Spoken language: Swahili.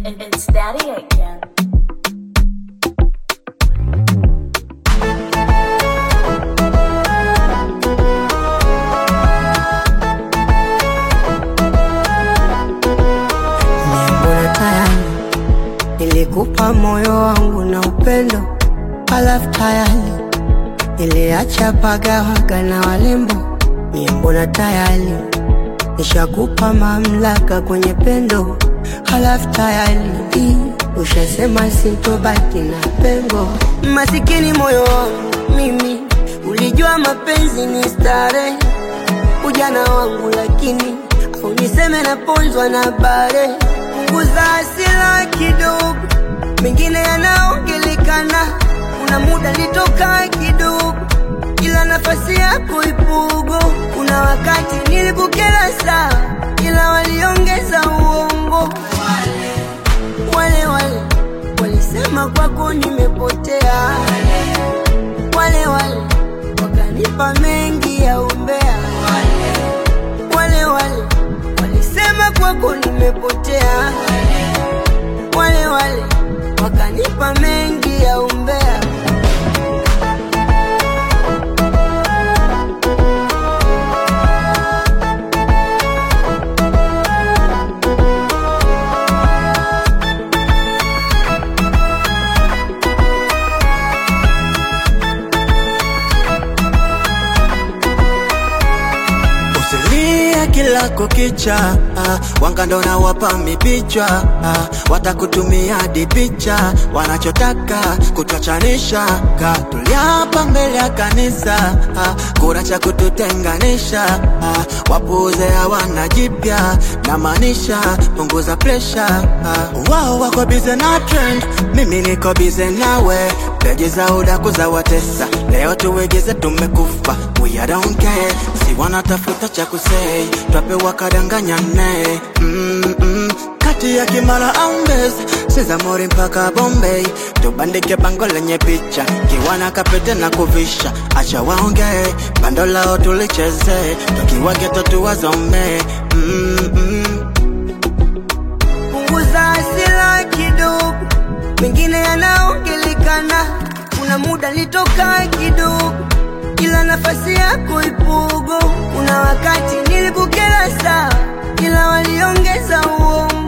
It- It's Daddy again. Mbona tayari nilikupa moyo wangu na upendo, halafu tayari niliacha pagawaga na walembo. Mie mbona tayari nishakupa mamlaka kwenye pendo, halafu tayari ushasema sintobaki na pengo. Masikini moyo wangu mimi, ulijua mapenzi ni starehe ujana wangu, lakini au niseme naponzwa na bare. Punguza hasira kidogo, mengine yanaongelekana. Kuna muda nitoka kidogo, ila nafasi yako ipugo. Kuna wakati nilikukera saa, ila waliongeza uongo. Wale wale walisema kwako nimepotea, wale wale wakanipa mengi ya umbea wale wale walisema kwako nimepotea, wale wale wakanipa mengi ya umbea. Usilie kila kukicha, ah, wanga ndo nawapa mipicha, ah, watakutumia hadi picha, wanachotaka kutuachanisha, ka tuliapa mbele ya kanisa, ah, kuna cha kututenganisha, ah, wapuuze hawana jipya, namaanisha punguza presha, ah, wao wako bize na trend, mimi niko bize nawe, peji za udaku za watesa, leo tuwegeze tumekufa, we I don't care, si wanatafuta cha kusei, twapewa kadanganyane mm -mm. kati ya Kimara au Mbezi, Sizamori mpaka Bombay, tubandike bango lenye picha, kiwana kapete na kuvisha, acha waongee, bando lao tulicheze, tukiwa geto tuwazome mm -mm. Punguza hasira kidogo, mengine yanaongelekana. Kuna muda nitoka kidogo, ila nafasi yako ipugo. Kuna wakati nilikukera saa, ila waliongeza uongo.